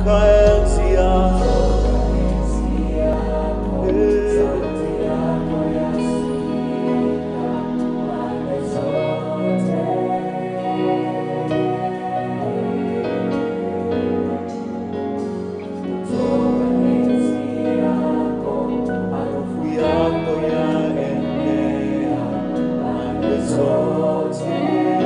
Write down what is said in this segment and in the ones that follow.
Toka enzi yako. Harufu yako yaenea pande zote.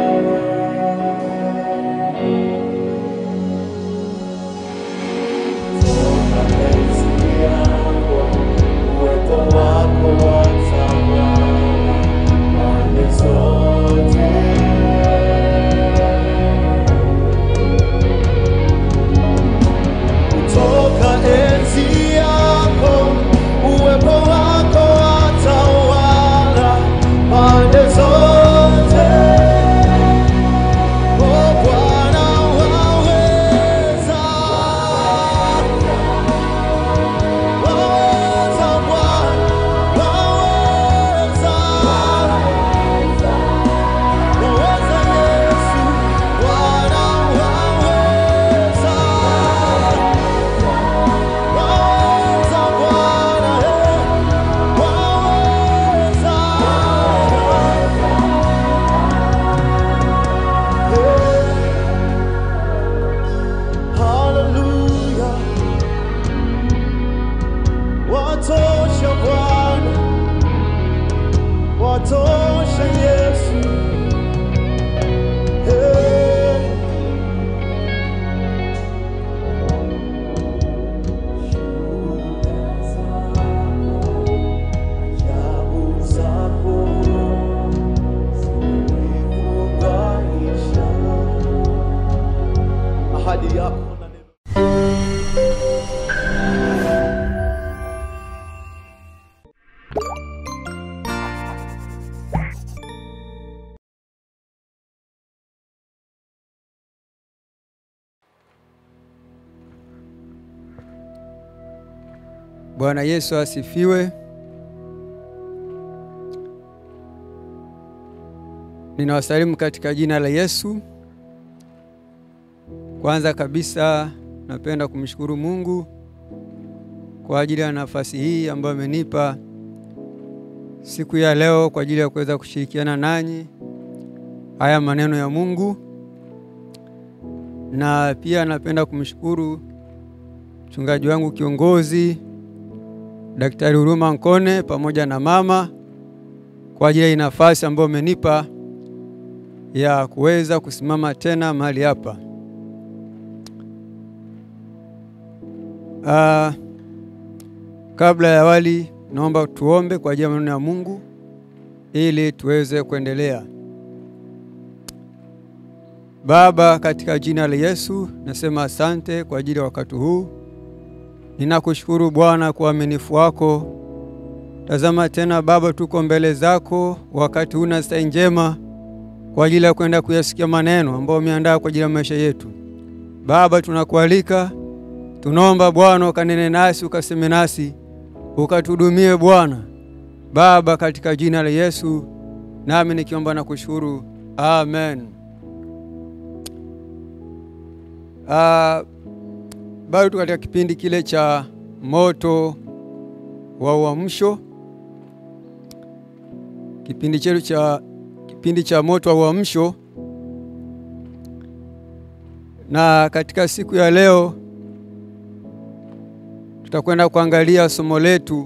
Toka enzi yako, uwepo wako watawala pande zote. Kutoka enzi yako, uwepo wako watawala pande zote. Oh, Bwana waweza, waweza Bwana, waweza, waweza Yesu, Bwana waweza. Waweza Bwana, eh, waweza. Eh, hallelujah. Watosha Bwana, watosha Yesu. Eh. Ajabu zako zimenifurahisha. Ahadi yako na neno Bwana Yesu asifiwe. Ninawasalimu katika jina la Yesu. Kwanza kabisa napenda kumshukuru Mungu kwa ajili ya nafasi hii ambayo amenipa siku ya leo kwa ajili ya kuweza kushirikiana nanyi haya maneno ya Mungu, na pia napenda kumshukuru mchungaji wangu kiongozi Daktari Huruma Nkone pamoja na mama kwa ajili ya hii nafasi ambayo amenipa ya kuweza kusimama tena mahali hapa. Ah, kabla ya awali, naomba tuombe kwa ajili ya maneno ya Mungu ili tuweze kuendelea. Baba, katika jina la Yesu nasema asante kwa ajili ya wakati huu. Ninakushukuru Bwana kwa uaminifu wako. Tazama tena Baba, tuko mbele zako wakati huu na saa njema kwa ajili ya kwenda kuyasikia maneno ambayo umeandaa kwa ajili ya maisha yetu. Baba, tunakualika, tunaomba Bwana ukanene nasi, ukaseme nasi, ukatuhudumie Bwana. Baba, katika jina la Yesu, nami nikiomba na kushukuru, amen. Ah, bado tu katika kipindi kile cha moto wa uamsho, kipindi chetu cha kipindi cha moto wa uamsho, na katika siku ya leo tutakwenda kuangalia somo letu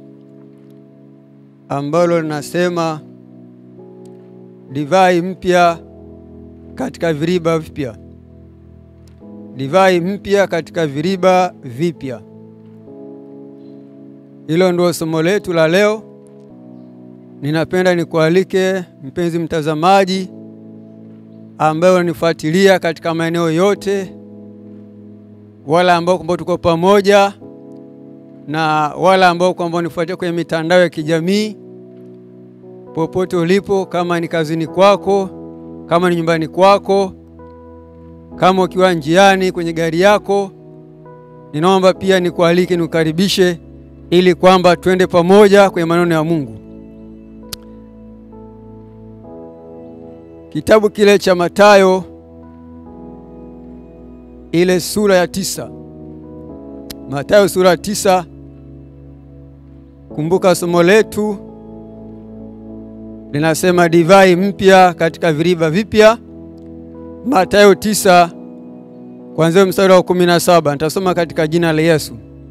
ambalo linasema divai mpya katika viriba vipya. Divai mpya katika viriba vipya. Hilo ndio somo letu la leo. Ninapenda nikualike mpenzi mtazamaji, ambaye unanifuatilia katika maeneo yote, wala ambao kwamba tuko pamoja na wala ambao kwamba unifuatia kwenye mitandao ya kijamii, popote ulipo, kama ni kazini kwako, kama ni nyumbani kwako kama ukiwa njiani kwenye gari yako, ninaomba pia nikualike, nikukaribishe ili kwamba twende pamoja kwenye maneno ya Mungu. Kitabu kile cha Mathayo ile sura ya tisa Mathayo sura tisa. Kumbuka somo letu linasema divai mpya katika viriba vipya. Mathayo tisa kuanzia mstari wa kumi na saba. Nitasoma katika jina la Yesu.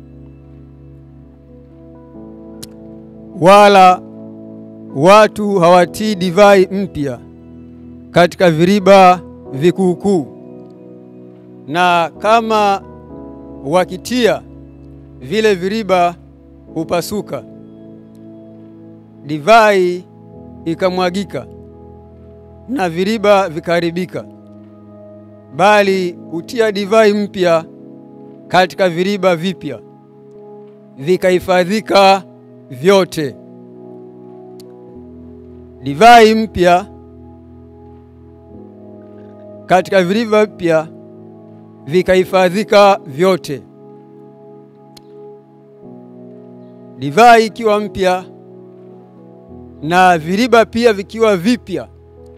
Wala watu hawatii divai mpya katika viriba vikuukuu, na kama wakitia, vile viriba hupasuka, divai ikamwagika, na viriba vikaharibika. Bali hutia divai mpya katika viriba vipya, vikahifadhika vyote. Divai mpya katika viriba vipya vikahifadhika vyote. Divai ikiwa mpya na viriba pia vikiwa vipya,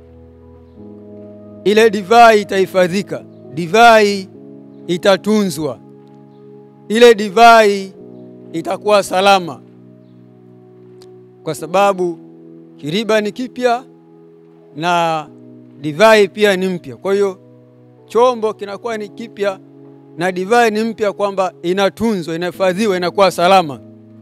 ile divai itahifadhika, divai itatunzwa, ile divai itakuwa salama, kwa sababu kiriba ni kipya na divai pia ni mpya. Kwa hiyo chombo kinakuwa ni kipya na divai ni mpya, kwamba inatunzwa, inahifadhiwa, inakuwa salama.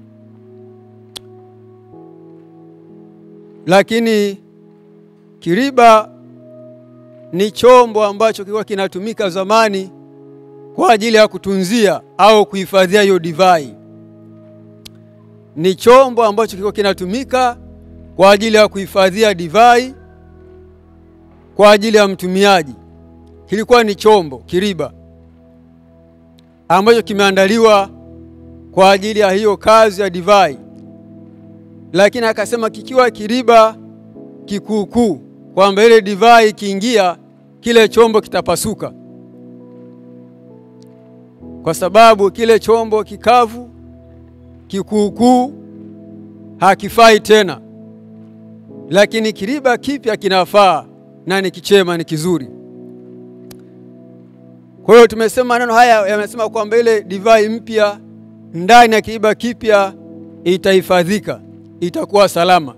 Lakini kiriba ni chombo ambacho kilikuwa kinatumika zamani kwa ajili ya kutunzia au kuhifadhia hiyo divai. Ni chombo ambacho kilikuwa kinatumika kwa ajili ya kuhifadhia divai kwa ajili ya mtumiaji. Kilikuwa ni chombo kiriba ambacho kimeandaliwa kwa ajili ya hiyo kazi ya divai, lakini akasema kikiwa kiriba kikuukuu, kwamba ile divai ikiingia kile chombo kitapasuka, kwa sababu kile chombo kikavu kikuukuu hakifai tena, lakini kiriba kipya kinafaa na ni kichema, ni kizuri. Kwa hiyo tumesema maneno haya yamesema kwamba ile divai mpya ndani ya kiriba kipya itahifadhika, itakuwa salama.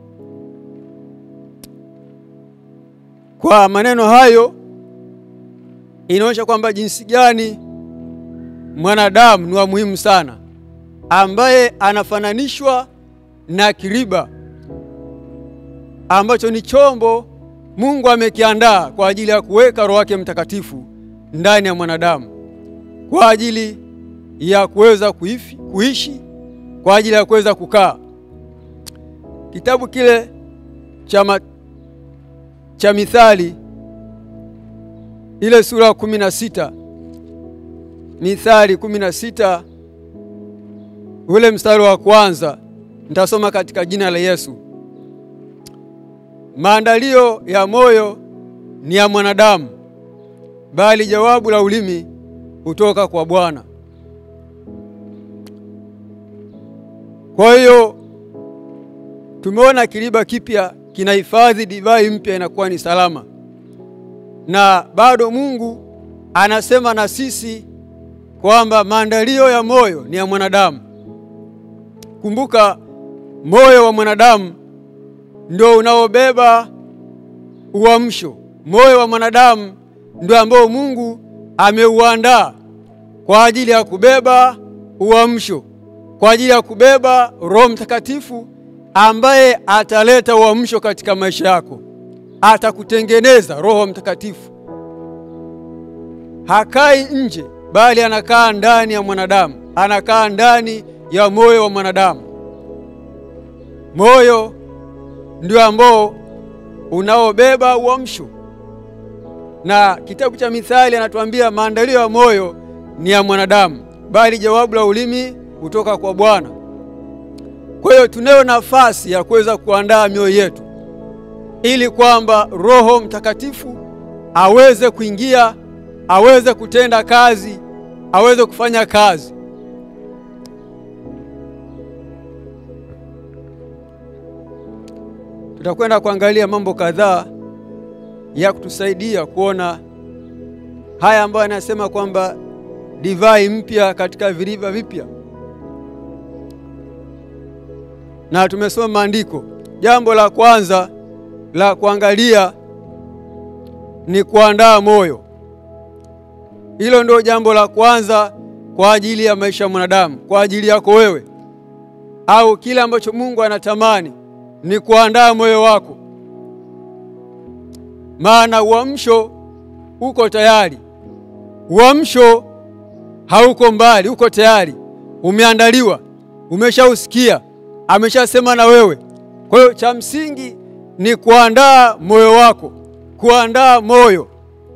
Kwa maneno hayo inaonyesha kwamba jinsi gani mwanadamu ni wa muhimu sana, ambaye anafananishwa na kiriba ambacho ni chombo Mungu amekiandaa kwa ajili ya kuweka Roho wake Mtakatifu ndani ya mwanadamu kwa ajili ya kuweza kuifi, kuishi kwa ajili ya kuweza kukaa. Kitabu kile cha cha Mithali ile sura ya kumi na sita Mithali kumi na sita ule mstari wa kwanza nitasoma katika jina la Yesu. Maandalio ya moyo ni ya mwanadamu, bali jawabu la ulimi hutoka kwa Bwana. Kwa hiyo tumeona kiriba kipya kinahifadhi divai mpya, inakuwa ni salama, na bado Mungu anasema na sisi kwamba maandalio ya moyo ni ya mwanadamu. Kumbuka, moyo wa mwanadamu ndio unaobeba uamsho. Moyo wa mwanadamu ndio ambao Mungu ameuandaa kwa ajili ya kubeba uamsho, kwa ajili ya kubeba Roho Mtakatifu ambaye ataleta uamsho katika maisha yako, atakutengeneza. Roho Mtakatifu hakai nje, bali anakaa ndani ya mwanadamu, anakaa ndani ya moyo wa mwanadamu. Moyo ndio ambao unaobeba uamsho, na kitabu cha Mithali anatuambia maandalio ya moyo ni ya mwanadamu, bali jawabu la ulimi hutoka kwa Bwana. Kwa hiyo tunayo nafasi ya kuweza kuandaa mioyo yetu ili kwamba Roho Mtakatifu aweze kuingia, aweze kutenda kazi, aweze kufanya kazi. Tutakwenda kuangalia mambo kadhaa ya kutusaidia kuona haya ambayo anasema kwamba divai mpya katika viriva vipya. Na tumesoma maandiko, jambo la kwanza la kuangalia ni kuandaa moyo. Hilo ndio jambo la kwanza kwa ajili ya maisha ya mwanadamu, kwa ajili yako wewe, au kile ambacho Mungu anatamani ni kuandaa moyo wako, maana uamsho uko tayari. Uamsho hauko mbali, uko tayari, umeandaliwa, umeshausikia, ameshasema na wewe. Kwa hiyo cha msingi ni kuandaa moyo wako, kuandaa moyo.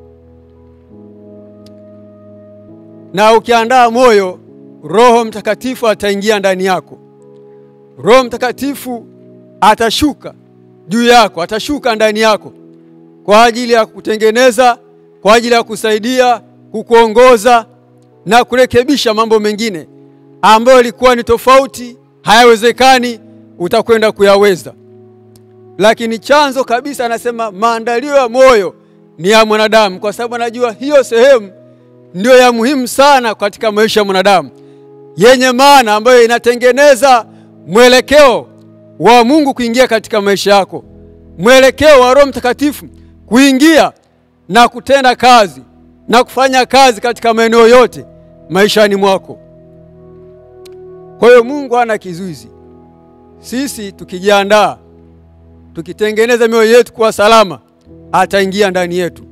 Na ukiandaa moyo, Roho Mtakatifu ataingia ndani yako. Roho Mtakatifu atashuka juu yako, atashuka ndani yako kwa ajili ya kutengeneza, kwa ajili ya kusaidia, kukuongoza na kurekebisha mambo mengine ambayo yalikuwa ni tofauti, hayawezekani, utakwenda kuyaweza. Lakini chanzo kabisa, anasema maandalio ya moyo ni ya mwanadamu, kwa sababu anajua hiyo sehemu ndio ya muhimu sana katika maisha ya mwanadamu, yenye maana ambayo inatengeneza mwelekeo wa Mungu kuingia katika maisha yako, mwelekeo wa Roho Mtakatifu kuingia na kutenda kazi na kufanya kazi katika maeneo yote maishani mwako. Kwa hiyo Mungu hana kizuizi. Sisi tukijiandaa, tukitengeneza mioyo yetu kuwa salama, ataingia ndani yetu.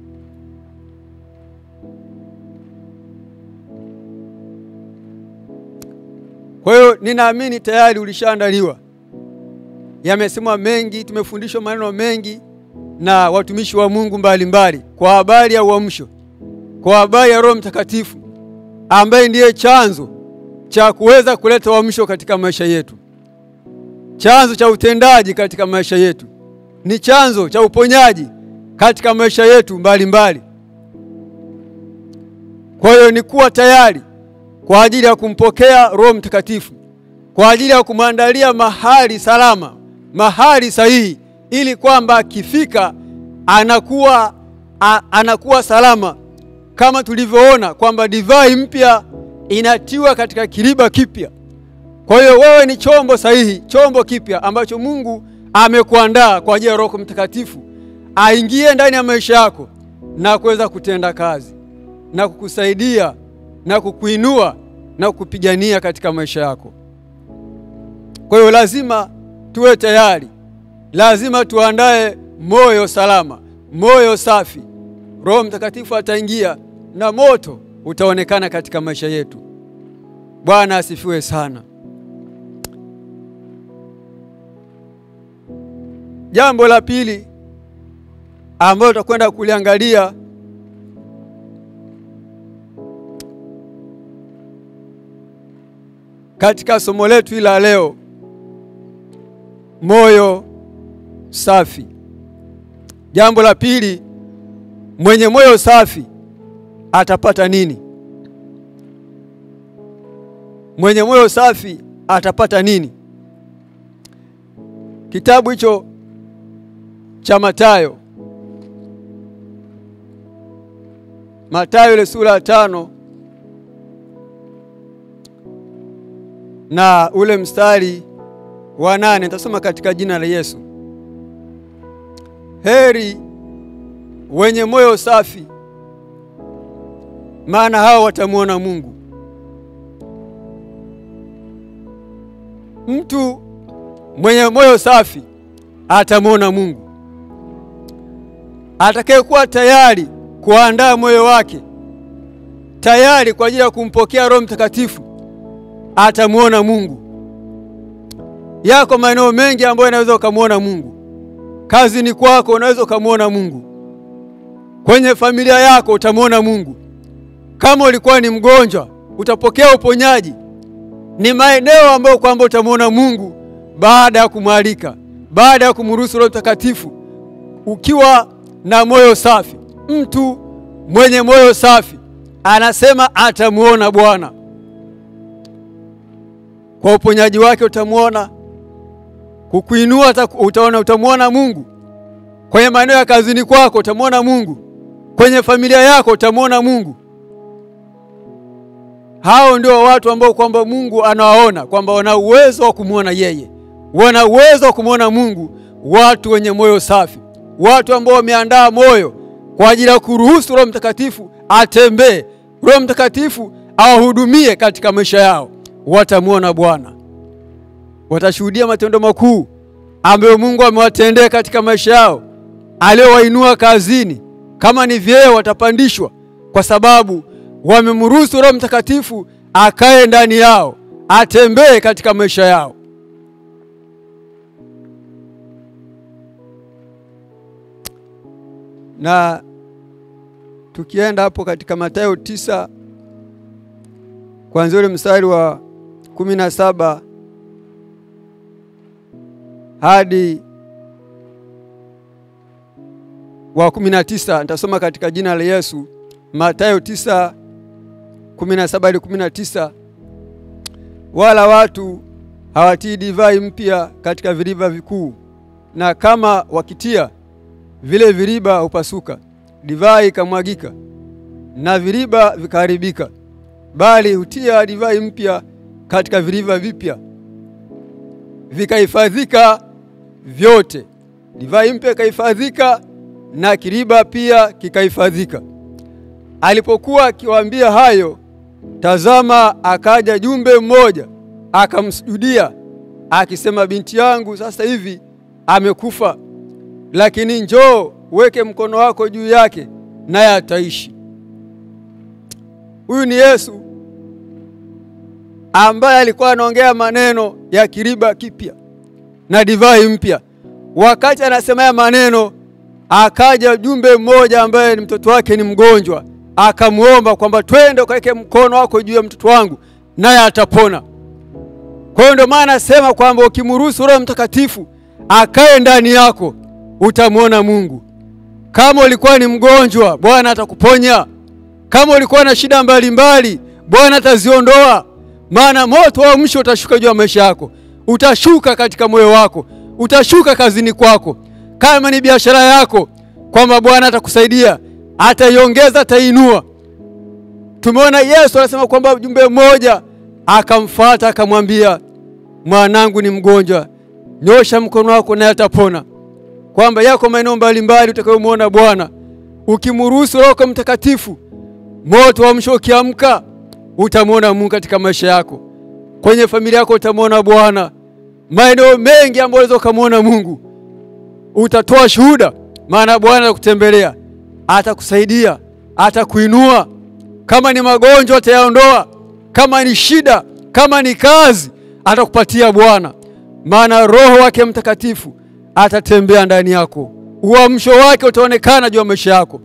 Kwa hiyo ninaamini tayari ulishaandaliwa. Yamesemwa mengi, tumefundishwa maneno mengi na watumishi wa Mungu mbalimbali mbali, kwa habari ya uamsho, kwa habari ya Roho Mtakatifu ambaye ndiye chanzo cha kuweza kuleta uamsho katika maisha yetu, chanzo cha utendaji katika maisha yetu, ni chanzo cha uponyaji katika maisha yetu mbalimbali. Kwa hiyo ni kuwa tayari kwa ajili ya kumpokea Roho Mtakatifu, kwa ajili ya kumwandalia mahali salama, mahali sahihi, ili kwamba akifika anakuwa a, anakuwa salama, kama tulivyoona kwamba divai mpya inatiwa katika kiriba kipya. Kwa hiyo wewe ni chombo sahihi, chombo kipya ambacho Mungu amekuandaa kwa ajili ya Roho Mtakatifu aingie ndani ya maisha yako na kuweza kutenda kazi na kukusaidia na kukuinua na kukupigania katika maisha yako. Kwa hiyo lazima tuwe tayari, lazima tuandae moyo salama, moyo safi. Roho Mtakatifu ataingia na moto utaonekana katika maisha yetu. Bwana asifiwe sana. Jambo la pili ambalo tutakwenda kuliangalia katika somo letu hili la leo, moyo safi. Jambo la pili, mwenye moyo safi atapata nini? Mwenye moyo safi atapata nini? Kitabu hicho cha Mathayo, Mathayo ile sura ya tano na ule mstari wa nane nitasoma katika jina la Yesu. Heri wenye moyo safi, maana hao watamwona Mungu. Mtu mwenye moyo safi atamwona Mungu. Atakayekuwa tayari kuandaa moyo wake tayari kwa ajili ya kumpokea Roho Mtakatifu atamwona Mungu. Yako maeneo mengi ambayo unaweza ukamwona Mungu. Kazini kwako unaweza ukamwona Mungu. Kwenye familia yako utamwona Mungu. Kama ulikuwa ni mgonjwa, utapokea uponyaji. Ni maeneo ambayo kwamba utamwona Mungu baada ya kumwalika, baada ya kumruhusu Roho Mtakatifu, ukiwa na moyo safi. Mtu mwenye moyo safi anasema atamwona Bwana. Kwa uponyaji wake utamwona, kukuinua utaona, utamwona Mungu. Kwenye maeneo ya kazini kwako utamwona Mungu. Kwenye familia yako utamwona Mungu. Hao ndio watu ambao kwamba Mungu anawaona kwamba wana uwezo wa kumwona yeye, wana uwezo wa kumwona Mungu, watu wenye moyo safi, watu ambao wameandaa moyo kwa ajili ya kuruhusu Roho Mtakatifu atembee, Roho Mtakatifu awahudumie katika maisha yao. Watamwona Bwana, watashuhudia matendo makuu ambayo Mungu amewatendea katika maisha yao, aliyowainua kazini. Kama ni vyeo, watapandishwa kwa sababu wamemruhusu Roho Mtakatifu akae ndani yao, atembee katika maisha yao. Na tukienda hapo katika Mathayo tisa kuanzia ule mstari wa kumi na saba hadi wa kumi na tisa nitasoma katika jina la Yesu. Mathayo tisa kumi na saba hadi kumi na tisa wala watu hawatii divai mpya katika viriba vikuu, na kama wakitia vile viriba hupasuka, divai ikamwagika, na viriba vikaharibika. Bali hutia divai mpya katika viriba vipya, vikahifadhika vyote. Divai mpya ikahifadhika, na kiriba pia kikahifadhika. Alipokuwa akiwaambia hayo, tazama, akaja jumbe mmoja akamsujudia, akisema, binti yangu sasa hivi amekufa, lakini njoo weke mkono wako juu yake, naye ataishi. Huyu ni Yesu ambaye alikuwa anaongea maneno ya kiriba kipya na divai mpya. Wakati anasema haya maneno, akaja jumbe mmoja ambaye ni mtoto wake ni mgonjwa, akamwomba kwamba twende ukaweke mkono wako juu ya mtoto wangu naye atapona. Kwa hiyo ndio maana anasema kwamba ukimruhusu Roho Mtakatifu akae ndani yako utamwona Mungu. Kama ulikuwa ni mgonjwa, Bwana atakuponya. Kama ulikuwa na shida mbalimbali, Bwana ataziondoa. Maana moto wa msho utashuka juu ya maisha yako, utashuka katika moyo wako, utashuka kazini kwako. Kama ni biashara yako, kwamba Bwana atakusaidia, ataiongeza, ataiinua. Tumeona Yesu anasema kwamba jumbe mmoja akamfuata akamwambia, mwanangu ni mgonjwa, nyosha mkono wako naye atapona. Kwamba yako maeneo mbalimbali utakayomwona Bwana, ukimruhusu Roho Mtakatifu, moto wa msho ukiamka, utamwona Mungu katika maisha yako. Kwenye familia yako utamwona Bwana. Maeneo mengi ambayo unaweza ukamwona Mungu, utatoa shuhuda, maana Bwana atakutembelea, atakusaidia, atakuinua. Kama ni magonjwa atayaondoa, kama ni shida, kama ni kazi atakupatia Bwana, maana Roho wake Mtakatifu atatembea ndani yako, uamsho wake utaonekana juu ya maisha yako.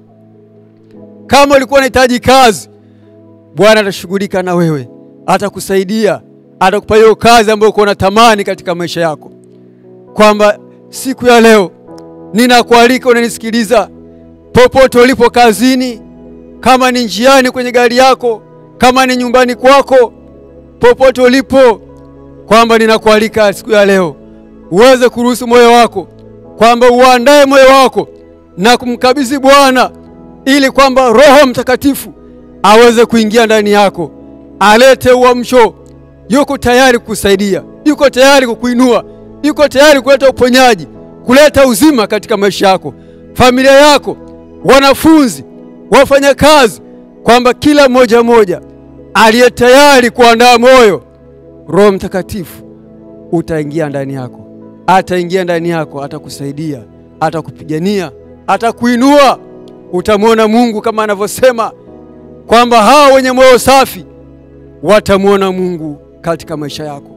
Kama ulikuwa unahitaji kazi, Bwana atashughulika na wewe, atakusaidia, atakupa hiyo kazi ambayo uko unatamani katika maisha yako. Kwamba siku ya leo ninakualika, unanisikiliza popote ulipo, kazini, kama ni njiani, kwenye gari yako, kama ni nyumbani kwako, popote ulipo, kwamba ninakualika siku ya leo uweze kuruhusu moyo wako, kwamba uandae moyo wako na kumkabidhi Bwana, ili kwamba Roho Mtakatifu aweze kuingia ndani yako, alete uamsho. Yuko tayari kukusaidia, yuko tayari kukuinua, yuko tayari kuleta uponyaji, kuleta uzima katika maisha yako, familia yako, wanafunzi, wafanyakazi, kwamba kila mmoja mmoja aliye tayari kuandaa moyo, Roho Mtakatifu utaingia ndani yako, ataingia ndani yako, atakusaidia, atakupigania, atakuinua. Utamwona Mungu kama anavyosema kwamba hao wenye moyo safi watamwona Mungu katika maisha yako.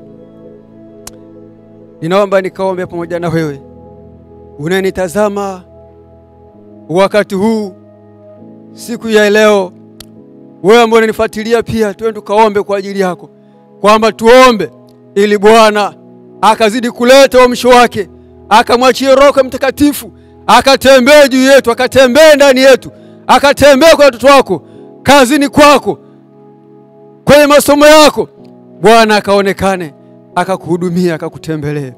Ninaomba nikaombe pamoja na wewe unanitazama wakati huu, siku ya leo, wewe ambaye unanifuatilia pia, twende tukaombe kwa ajili yako, kwamba tuombe ili Bwana akazidi kuleta uamsho wake, akamwachie Roho Mtakatifu akatembee juu yetu, akatembee ndani yetu, akatembee kwa watoto wako, kazini kwako, kwenye masomo yako. Bwana akaonekane, akakuhudumia, akakutembelee.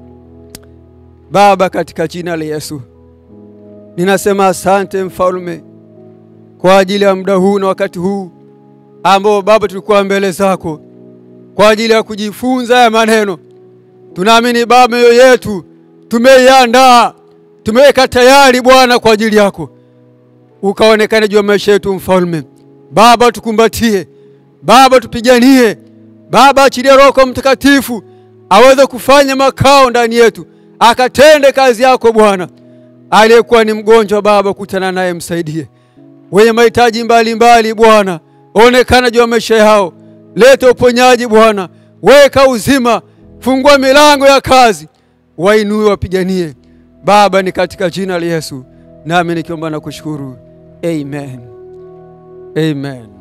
Baba, katika jina la Yesu ninasema asante, Mfalme, kwa ajili ya muda huu na wakati huu ambao Baba tulikuwa mbele zako kwa ajili ya kujifunza ya maneno. Tunaamini Baba, mioyo yetu tumeiandaa, tumeweka tayari Bwana kwa ajili yako, ukaonekane juu ya maisha yetu Mfalme. Baba, tukumbatie Baba, tupiganie Baba, achilia Roho Mtakatifu aweze kufanya makao ndani yetu, akatende kazi yako Bwana. Aliyekuwa ni mgonjwa Baba, kutana naye, msaidie. Wenye mahitaji mbalimbali Bwana, onekana juu ya maisha yao, leta uponyaji Bwana, weka uzima, fungua milango ya kazi, wainue, wapiganie Baba, ni katika jina la Yesu nami nikiomba na kushukuru, amen, amen.